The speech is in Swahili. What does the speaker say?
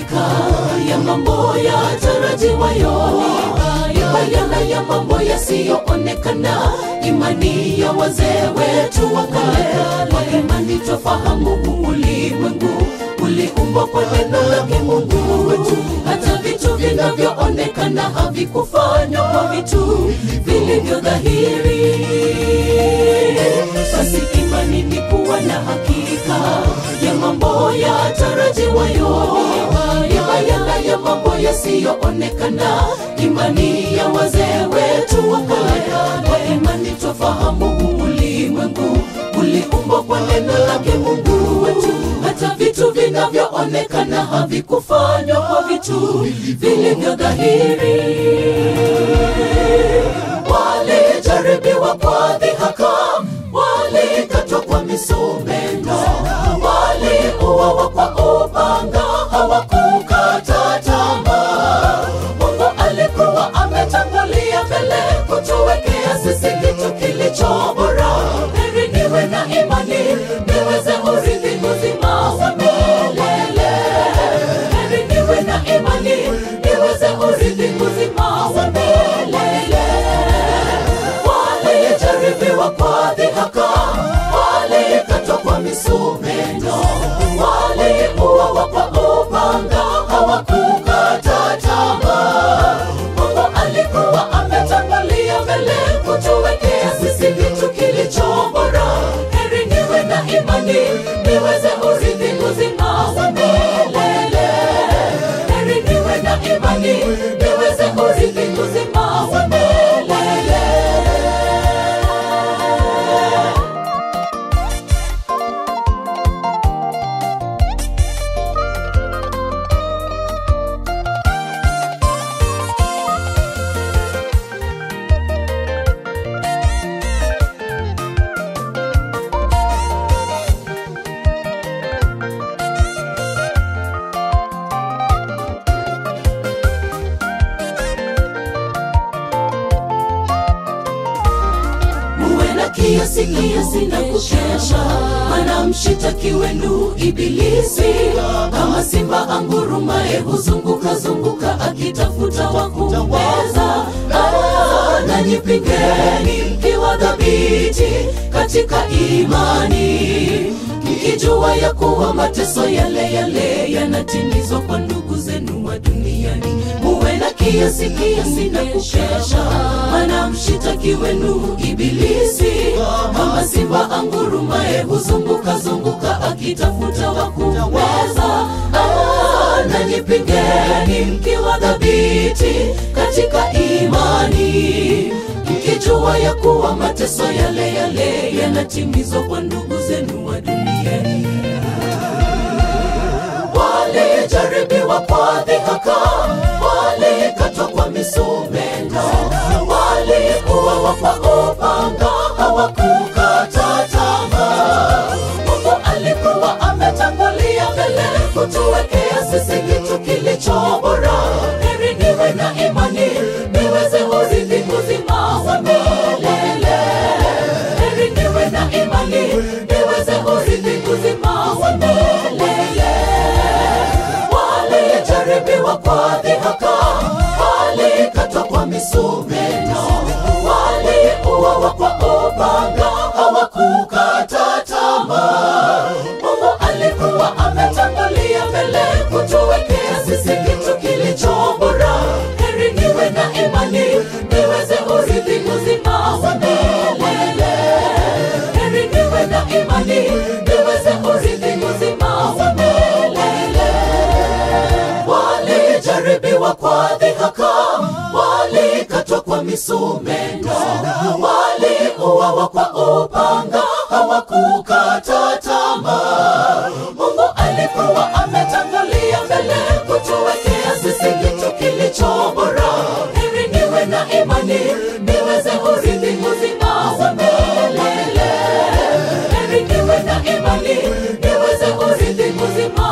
hakika ya mambo yatarajiwayo, ni bayana ya mambo yasiyoonekana, imani ya wazee wetu wa kale. Kwa imani twafahamu huu ulimwengu uliumbwa kwa neno lake Mungu wetu, hata vitu vinavyoonekana havikufanywa kwa vitu vilivyo dhahiri. Basi imani ni kuwa na hakika ya mambo yatarajiwayo, ni bayana ya mambo yasiyoonekana, imani ya wazee wetu wa kale. Kwa imani twafahamu huu ulimwengu uliumbwa kwa neno lake Mungu wetu, hata vitu vinavyoonekana havikufanywa kwa vitu vilivyo dhahiri. Walijaribiwa kwa dhihaka, walikatwa kwa misumeno, waliuawa kwa upanga, hawakukata tamaa. Mungu alikuwa ametangulia mbele kutuwekea sisi kitu kilicho bora. Heri niwe na imani niweze urithi uzima wa milele. Heri niwe na imani niweze urithi uzima wa milele. Walijaribiwa kwa dhihaka, walikatwa kwa misumeno, waliuawa kwa upanga, hawakukata tamaa. Mungu alikuwa ametangulia mbele kutuwekea sisi kitu kilicho bora. Heri niwe na imani niweze urithi uzima wa milele. Heri niwe na imani niweze urithi uzima wa milele. muwe na kiasi kiasi na kukesha, maana mshitaki wenu Ibilisi kama simba angurumaye huzunguka zunguka akitafuta wa kummeza. Ah, Nanyi pingeni mkiwa dhabiti katika imani, mkijua ya kuwa mateso yale yale yanatimizwa kwa ndugu zenu wa duniani. Muwe na kiasi kiasi na kukesha, maana mshitaki wenu Ibilisi kama simba angurumaye huzunguka zunguka akitafuta wa kummeza. Ah, Nanyi pingeni mkiwa dhabiti katika imani, mkijua ya kuwa mateso yale yale yanatimizwa kwa ndugu zenu wa duniani walijaribiwa kwa dhihaka, walikatwa kwa misumeno, waliuawa kwa upanga, hawakukata tamaa. Mungu alikuwa ametangulia mbele kutuwekea sisi kitu kilicho bora. Heri niwe na imani niweze urithi uzima wa milele. Heri niwe na imani niweze urithi uzima wa milele walijaribiwa kwa dhihaka, walikatwa kwa misumeno, waliuawa kwa upanga, hawakukata tamaa. Mungu alikuwa ametangulia mbele kutuwekea sisi kitu kilicho bora. Heri niwe na imani niweze urithi uzima wa milele. Heri niwe na imani niweze urithi uzima wa milele walijaribiwa kwa dhihaka, walikatwa kwa misumeno, waliuawa kwa upanga, hawakukata tamaa. Mungu alikuwa ametangulia mbele kutuwekea sisi kitu kilicho bora. Heri niwe na imani niweze urithi uzima wa milele. Heri niwe na imani niweze urithi uzima